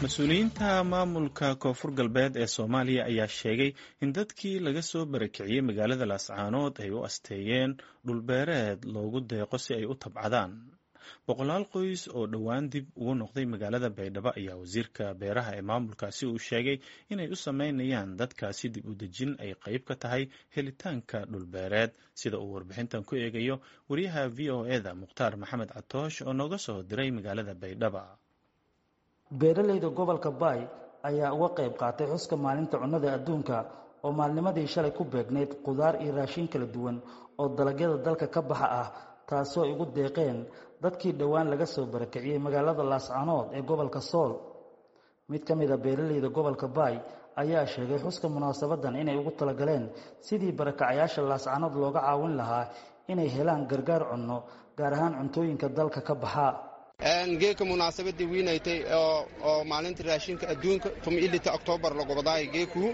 mas-uuliyiinta maamulka koonfur galbeed ee soomaaliya ayaa sheegay in dadkii laga soo barakiciyey magaalada laascaanood ay u asteeyeen dhulbeereed loogu deeqo si ay u tabcadaan boqolaal qoys oo dhowaan dib ugu noqday magaalada baydhabo ayaa wasiirka beeraha ee maamulkaasi uu sheegay inay u sameynayaan dadkaasi dib u dejin ay qayb ka tahay helitaanka dhulbeereed sida uu warbixintan ku eegayo wariyaha v o eda mukhtaar maxamed catoosh oo nooga soo diray magaalada baydhaba beeralayda gobolka baay ayaa uga qayb qaatay xuska maalinta cunnada adduunka oo maalnimadii shalay ku beegnayd qudaar iyo raashin kala duwan oo dalagyada dalka ka baxa ah taasoo ay ugu deeqeen dadkii dhowaan laga soo barakiciyey magaalada laascanood ee gobolka sool mid ka mida beeralayda gobolka baay ayaa sheegay xuska munaasabadan inay ugu talagaleen sidii barakacayaasha laascanood looga caawin lahaa inay helaan gargaar cunno gaar ahaan cuntooyinka dalka ka baxa geeka munaasabadii wiinaytay oo maalinta raashinka adduunka ilita oktoobar lagobadaay geekuu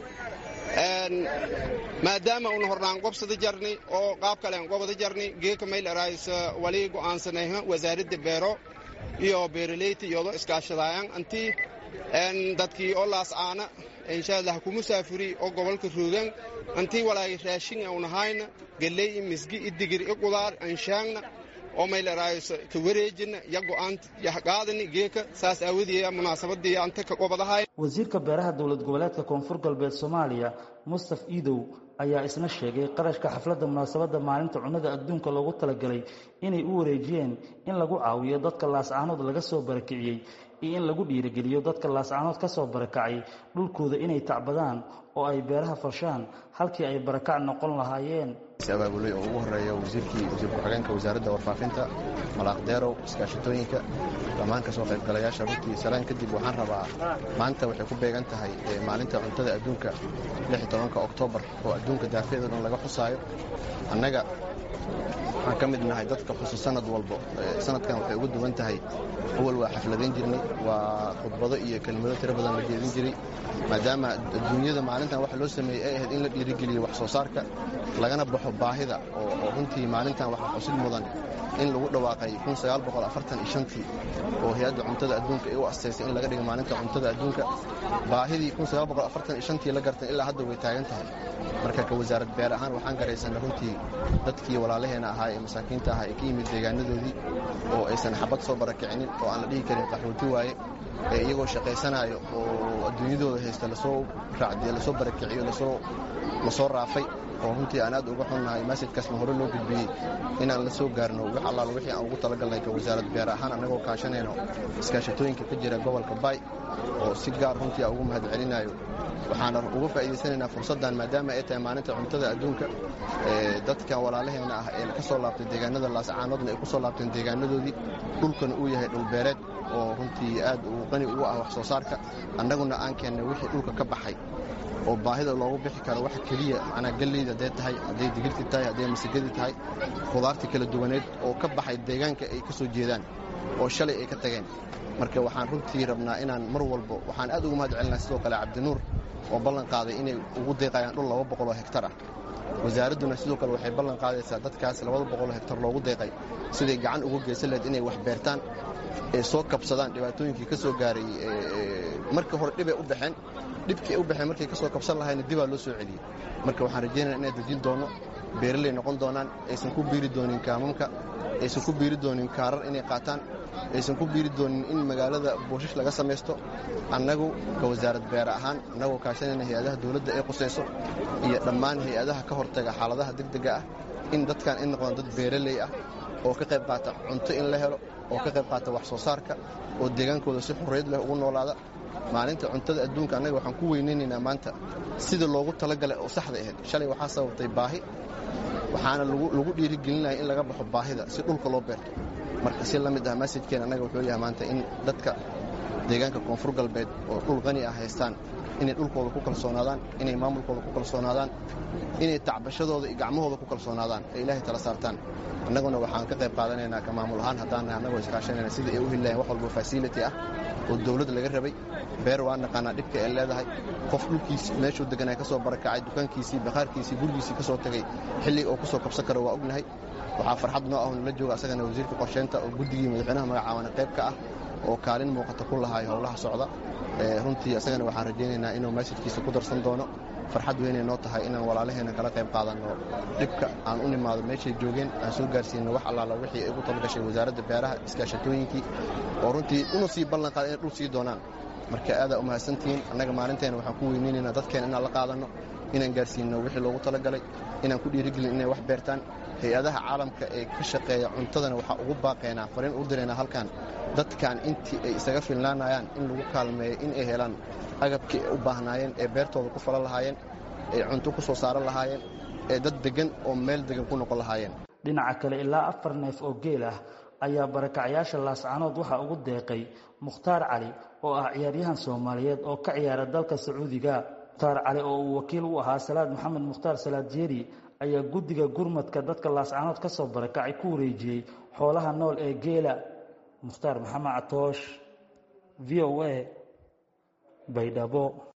maadaama una hornaan qobsada jarni oo qaab kalean qobada jarni geeka maylarais wali go'aansanayha wasaaradda beero iyo beeraleyta iyadoo iskaashadaayan antii dadkii oo laascaana inshaalla ha ku musaafuri oo gobolka roogan antii walaay raashin aunahayna galley i misgi i digir i qudaar anshaangna oo maylaraays ka wareejina ya go'aant yaqaadani geeka saas aawadeeya munaasabadii anta ka qobadahay wasiirka beeraha dowlad goboleedka koonfur galbeed soomaaliya mustaf iidow ayaa isna sheegay qarashka xafladda munaasabadda maalinta cunnada adduunka loogu talagalay inay u wareejiyeen in lagu caawiyo dadka laascaanood laga soo barakiciyey iyo in lagu dhiirigeliyo dadka laascaanood ka soo barakacay dhulkooda inay tacbadaan oo ay beeraha farshaan halkii ay barakac noqon lahaayeen abaabulay oo ugu horeeya wasiirkii wasiir ku-xigeenka wasaaradda warfaafinta malaaqdeerow iskaashatooyinka dhammaan ka soo qaybgalayaasha runtii salaan kadib waxaan rabaa maanta waxay ku beegan tahay maalinta cuntada adduunka tobanka oktoobar oo adduunka daafeeda dhan laga xusaayo annaga waxaan ka mid nahay dadka xusa sanad walbo sanadkan waxay uga duwan tahay awal waa xafladayn jirnay waa khudbado iyo kelmado tiro badan la jeedin jiray maadaama adduunyada maalintan waxa loo sameeyey ay ahayd in la dhiirigeliyo wax soo saarka lagana baxo baahida oo runtii maalintan waxaa xusid mudan in lagu dhawaaqay tii oo hay-adda cuntada adduunka ay u astaysay in laga dhiga maalinta cuntada adduunka baahidii tii la gartay ilaa hadda way taagan tahay marka ka wasaarad beer ahaan waxaan garaysanay runtii dadkii walaalaheena ahaa ee masaakiinta ahaa ee ka yimid deegaanadoodii oo aysan xabad soo barakicinin oo aan la dhihi karin qaxooti waaye ee iyagoo shaqaysanaayo oo adduunyadooda haysta lasoo raacdiye lasoo barakiciyo lasoo raafay oo runtii aan aad uga xunnahay masajkaasna hore loo gudbiyey inaan la soo gaarno wax allaal wixii aan ugu talagalnay ka wasaarad beer ahaan annagoo kaashanayno iskaashatooyinka ka jira gobolka baay oo si gaar runtii aan ugu mahad celinayo waxaana uga faa'iidaysanaynaa fursaddan maadaama ay tahay maalinta cuntada adduunka dadkan walaalaheena ah ee ka soo laabtay deegaanada laascaanoodna ay ku soo laabteen deegaanadoodii dhulkana uu yahay dhulbeereed oo runtii aad uu qani ugu ah wax soo saarka annaguna aan keennay wixii dhulka ka baxay oo baahida loogu bixi karo waxa keliya manaa galleyda hadday tahay hadday digirti tahay hadday masagadii tahay khudaartii kala duwaneed oo ka baxay deegaanka ay ka soo jeedaan oo shalay ay ka tageen marka waxaan runtii rabnaa inaan mar walbo waxaan aad ugu mahad celinaa sidoo kale cabdinuur oo ballan qaaday inay ugu deeqayaan dhul laba boqoloo hektar ah wasaaradduna sidoo kale waxay ballan qaadaysaa dadkaas labada boqoloo hektar loogu deeqay siday gacan ugu geysan lahayd inay wax beertaan ee soo kabsadaan dhibaatooyinkii ka soo gaaray marka hore dhibay u baxeen dhibkii ay u baxeen markay ka soo kabsan lahayna dibaa loo soo celiyey marka waxaan rajaynaya inay dejin doonno beeraley noqon doonaan aysan ku biiri doonin kaamamka aysan ku biiri doonin kaarar inay qaataan aysan ku biiri doonin in magaalada booshash laga samaysto annagu ka wasaarad beer ahaan annagoo kaashanayna hay-adaha dawladda ee qusayso iyo dhammaan hay-adaha ka hortaga xaaladaha degdega ah in dadkan in noqdaan dad beeraley ah oo ka qayb qaata cunto in la helo oo ka qayb qaata wax soo saarka oo deegaankooda si xurriyad leh ugu noolaada maalinta cuntada adduunka annaga waxaan ku weynaynaynaa maanta sida loogu talagalay oo saxda ahayd shalay waxaa sababtay baahi waxaana lagu dhiirigelinaya in laga baxo baahida si dhulka loo beerto marka si la mid ah masajkeen annaga wuxuu yahay maanta in dadka deegaanka koonfur galbeed oo dhul qani ah haystaan inay dhulkooda ku kalsoonaadaan inay maamulkooda ku kalsoonaadaan inay tacbashadooda iyo gacmahooda ku kalsoonaadaan ee ilaahay tala saartaan annaguna waxaan ka qayb qaadanaynaa ka maamul ahaan haddaan nahay annagoo iskaashanayna sidai ay u heli lahayn wax walba fasility ah oo dawladda laga rabay beer waa naqaanaa dhibka ay leedahay qof dhulkiisi meeshuu deganaa ka soo barakacay dukaankiisii bakhaarkiisii gurigiisii ka soo tegey xilliga oo ku soo kabsan karo waa ognahay waxaa farxad noo ah nala jooga asagana wasiirka qorsheynta oo guddigii madaxweynaha magacaawana qayb ka ah oo kaalin muuqata ku lahaay howlaha socda runtii isagana waxaan rajaynaynaa inuu masajkiisa ku darsan doono farxad weynay noo tahay inaan walaalaheena kala qayb qaadanno dhibka aan u nimaado meeshay joogeen aan soo gaarsiino wax allaala wixii ay ugu talagashay wasaaradda beeraha iskaashatooyinkii oo runtii unu sii ballan qaada inay dhul sii doonaan marka aadaa u mahadsantihiin annaga maalinteena waxaan ku weyneynaynaa dadkeena inaan la qaadanno inaan gaarsiinno wixii loogu talagalay inaan ku dhiirigelin inay wax beertaan hay-adaha caalamka ee ka shaqeeya cuntadana waxaa ugu baaqaynaa fariin u diraynaa halkan dadkan intii ay isaga filnaanayaan in lagu kaalmeeyo in ay helaan agabkii ay u baahnaayeen ee beertooda ku falan lahaayeen ee cunto ku soo saaran lahaayeen ee dad deggan oo meel deggan ku noqon lahaayeen dhinaca kale ilaa afar neef oo geel ah ayaa barakacyaasha laascanood waxaa ugu deeqay mukhtaar cali oo ah ciyaaryahan soomaaliyeed oo ka ciyaara dalka sacuudiga mukhtaar cali oo uu wakiil u ahaa salaad maxamed mukhtaar salaad jeeri ayaa guddiga gurmadka dadka laascanood ka soo barakacay ku wareejiyey xoolaha nool ee geela mukhtaar maxamed catoosh v o a baydhabo